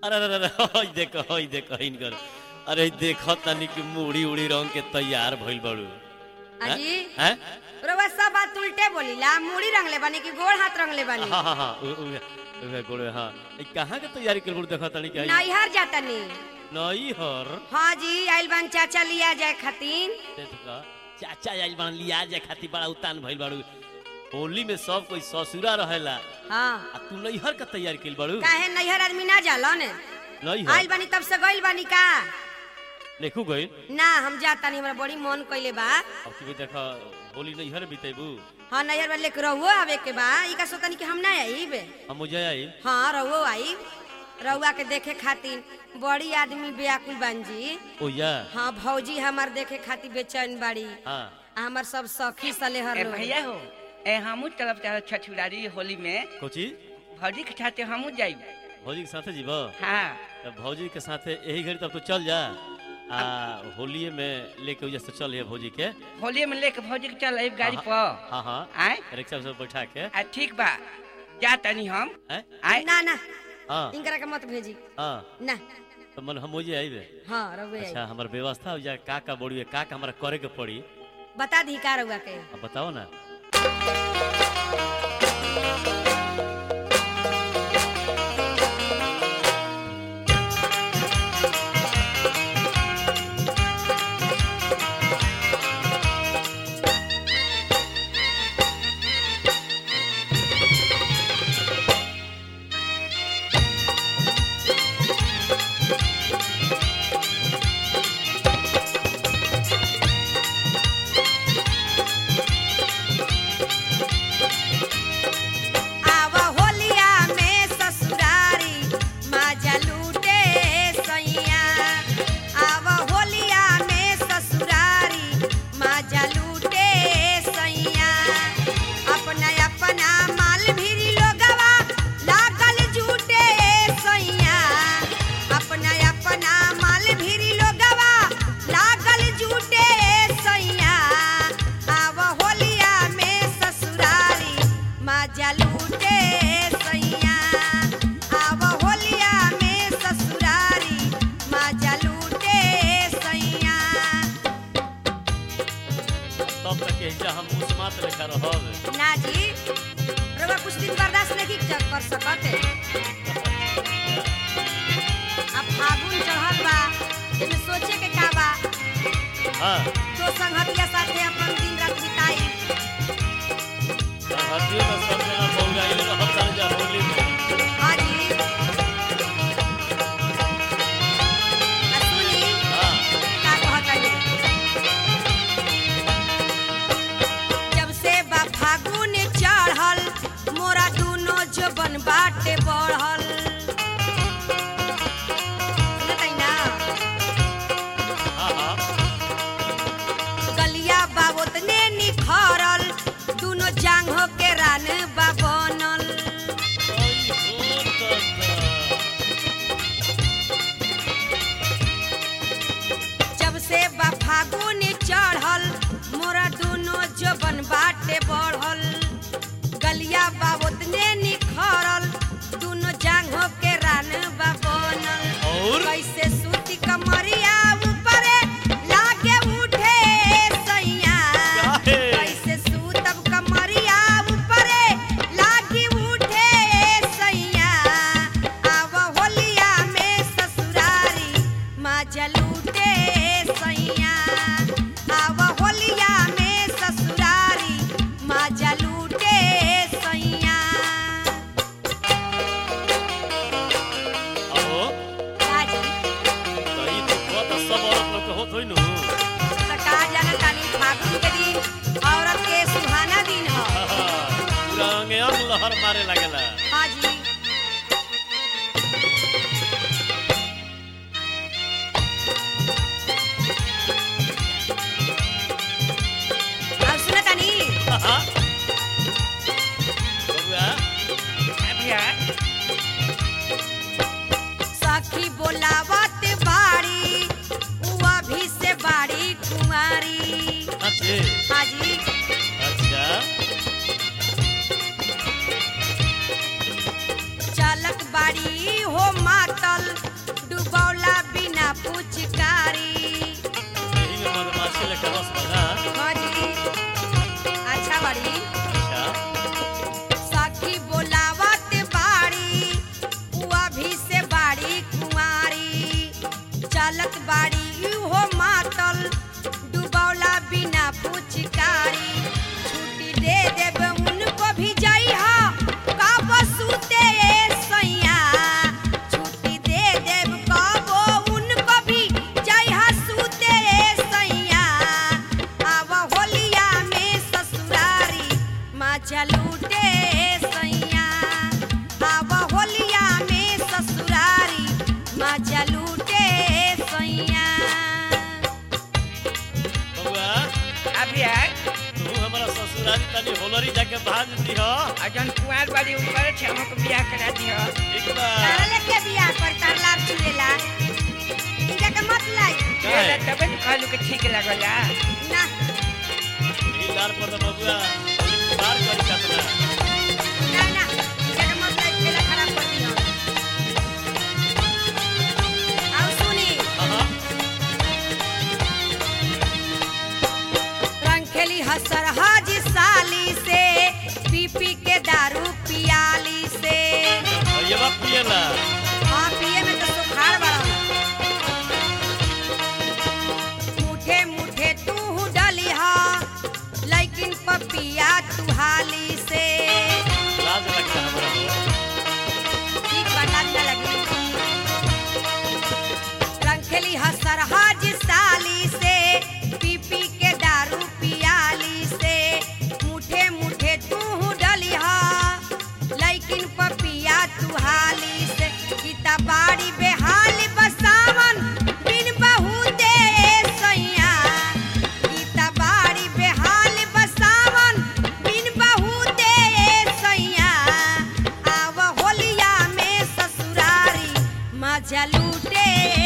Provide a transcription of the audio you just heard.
अरे अरे अरे हई देखो हई देखो इनकर अरे देखो तनी कि मुड़ी उड़ी रंग के तैयार भइल बड़ू अजी हैं रउआ सब बात उल्टे बोलीला मुड़ी रंगले बानी कि गोड़ हाथ रंगले बानी हाँ हाँ हाँ उ- उ- उ- गोड़े हाँ ई कहाँ के तैयारी कर बड़ू देखो तनी कि नैहर जातनी नई हर हाँ जी आइल बान चाचा लिया जाए खातिर देखो चाचा आइल बन लिया जाए खातिर बड़ा उतान भइल बड़ू होली में सब कोई ससुरा रहेला हाँ आ तू नैहर का तैयारी कर बड़ू काहे नैहर आदमी ना जाला ने नैहर आइल बानी तब से गइल बानी का देखू गई ना हम जातानी हमरा बड़ी मन कइले बा अब की देखो होली नैहर बितेबू हाँ नैहर वाले के रहुओ आवे के बा ई का सोतनी कि हम ना आइब हम मुझे आई हाँ रहुओ आइब रहुआ के देखे खातिर बड़ी आदमी बेआकुल बान जी ओ या हाँ भौजी हमार देखे खातिर बेचैन बाड़ी हाँ आ हमर सब सखी सलेहर ए लोग। भैया हो ए हमू तरफ चाहे छठुरारी होली में कोची भौजी के साथे हमू जाई भौजी के साथे जीब हाँ तब भौजी के साथे यही घड़ी तब तो चल जा आ होलिये में लेके वजह से चल है भौजी के होली में लेके भौजी के चल आइब गाड़ी हाँ, पर हाँ हाँ आए रिक्शा से बैठा के आ ठीक बा जा तनी हम हैं? आए ना ना हाँ इनकरा के मत भेजी हाँ ना तो मन हम मुझे आइबे हाँ रहुए आई अच्छा हमार व्यवस्था हो जा का का बड़ी का का हमारा करे के पड़ी बता दी का रहुआ के अब बताओ ना आव होलिया में ससुरारी माजा लूटे सैया आव होलिया में ससुरारी माजा लूटे सैया अपना अपना माल भीरी लोगवा लागल जूटे सैया अपना अपना माल भीरी लोगवा लागल जूटे सैया आव होलिया में ससुरारी माजा लूटे सैया आव होलिया में ससुरारी माजा लूटे सैया तब तक एजा हम मुस्मात लेखा रहब ना जी रउआ कुछ दिन बर्दाश्त नहीं कर कर सकते अब फागुन चढ़ल बा एमे सोचे के का बा हाँ तो संगतिया साथे अपन दिन रात बिताई हटियो ना सब जना बौरा इले रहब चल जा होली में हाँ जी आ सुनी हाँ का कहतनी जब से बा फागुन चढ़ल मोरा दुनो जबन बाटे बढ़ल सुनतै ना हाँ हाँ गलिया बा ओतने निखरल दुनो जांघो के रान बा तनी होलरी जाके भांज दी हो और जौन कुआर बाड़ी ऊपर छे हमको बियाह करा दियो ठीक बा तारा लेके बियाह पर तार लाभ चुएला इनका के मत लाई काहे? ये तबे तो कहलू के ठीक लगला ना ई लार पर तो बबुआ होली पार करी कतना ना ना इनका के मत लाई खेला खराब कर दियो आओ सुनी हाँ रंग खेली हसर हाजी साली से पी पी के दारू पियाली से ये बात पिएला हाँ पिए में तो सुखाड़ बड़ा मुठे मुठे तू डली हा लेकिन पपिया तुहाली से लाज लगता हमरा हो ठीक बता न लगी रंग खेली हसर हाज साली से पी पी के दारू पियाली से मुठे मुठे तू डली हा लेकिन पपिया तुहाली से गीता बाड़ी बेहाली बसावन बिन बहू दे सैया गीता बाड़ी बेहाली बसावन बिन बहू दे सैया आव होलिया में ससुरारी मजा लूटे